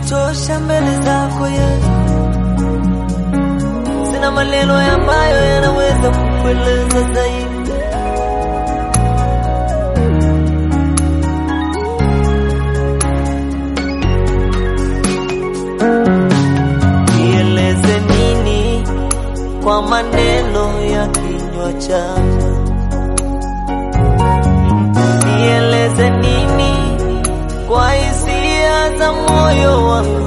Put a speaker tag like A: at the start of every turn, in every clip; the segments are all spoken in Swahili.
A: kutosha mbele zako Yesu, sina maneno ambayo yanaweza kukueleza zaidi. Nieleze nini kwa maneno ya kinywa changu? Nieleze nini kwa hisia za moyo wangu?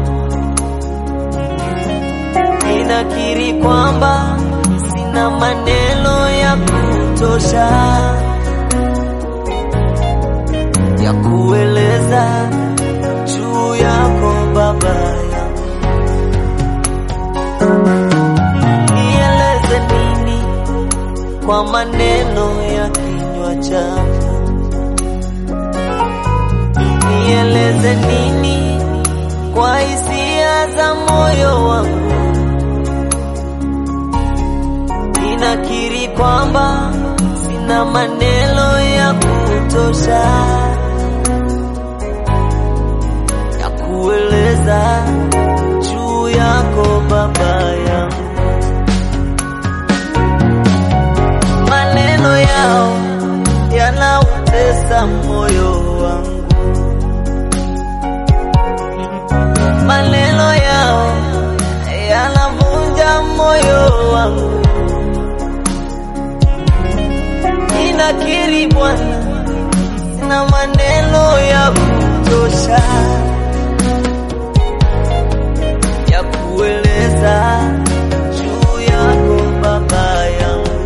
A: Ninakiri kwamba sina maneno ya kutosha ya kueleza juu yako Baba yangu. Nieleze nini kwa maneno ya kinywa changu? Nieleze nini kwa hisia za moyo wangu? Ninakiri kwamba sina maneno ya kutosha ya kueleza juu yako Baba yangu. Maneno yao yanautesa moyo wangu, maneno yao yanavunja moyo wangu. Ninakiri Bwana, sina maneno ya kutosha ya kueleza juu yako Baba yangu.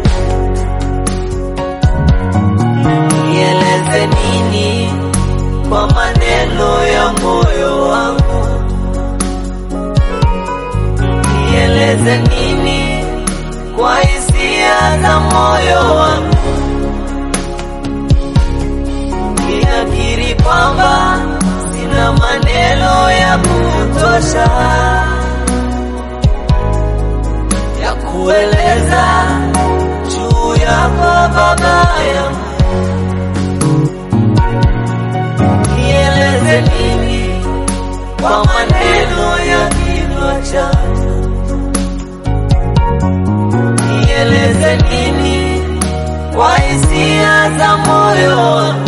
A: Nieleze nini kwa maneno ya moyo wangu? Nieleze nini kwa hisia za moyo wangu? Ninakiri kwamba sina maneno ya kutosha ya kueleza juu yako Baba yangu. Nieleze nini kwa maneno ya kinywa changu? Nieleze nini kwa hisia za moyo wangu?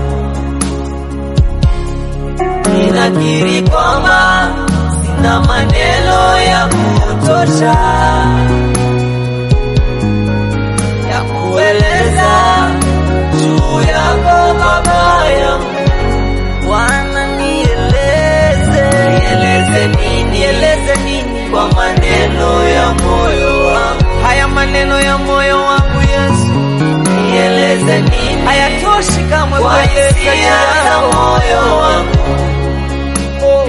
A: Ninakiri kwamba sina maneno ya kutosha ya kueleza juu yako Baba yangu. Bwana nieleze, nieleze nini, nieleze nini kwa maneno ya moyo wangu. Haya maneno ya moyo wangu Yesu, nieleze nini, hayatoshi kamwe
B: Kwa
A: kueleza
B: hisia
A: juu
B: za
A: yako
B: moyo wangu.
A: Oh.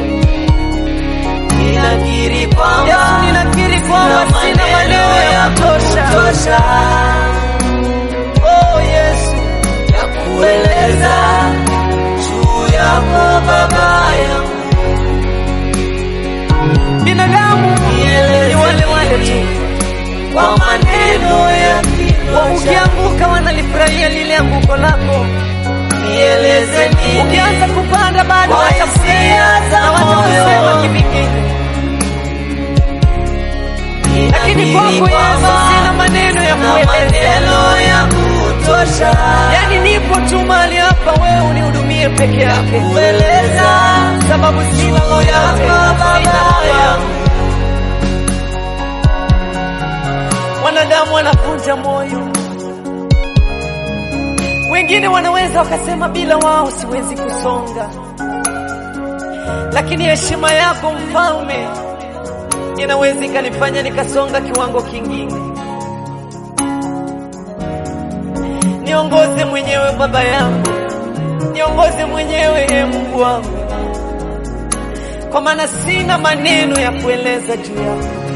A: Ninakiri kwamba
B: Yesu, ninakiri kwamba sina maneno ya
A: kutosha Oh Yesu, ya kueleza juu yako Baba yangu.
B: binadamu
A: Nieleze
B: ni wale wale tu
A: nini kwa maneno ya kinywa changu.
B: ukianguka wanalifurahia lile anguko lako
A: Nieleze nini
B: ukianza kupanda bado
A: Kwa
B: watafurahia
A: hisia za
B: na watakusema
A: moyo.
B: kivingine lakini
A: Ninakiri
B: kwako Yesu
A: kwamba
B: sina maneno ya
A: sina
B: kueleza
A: maneno ya kutosha
B: yaani nipo tu mahali hapa wewe unihudumie peke yake
A: kueleza
B: sababu sina lolote
A: yako
B: sina
A: Baba
B: lolote.
A: yangu.
B: wanadamu wanavunja moyo wengine wanaweza wakasema bila wao siwezi kusonga lakini heshima yako mfalme inaweza ikanifanya nikasonga kiwango kingine niongoze mwenyewe baba yangu niongoze mwenyewe e mungu wangu kwa maana sina maneno ya kueleza juu yako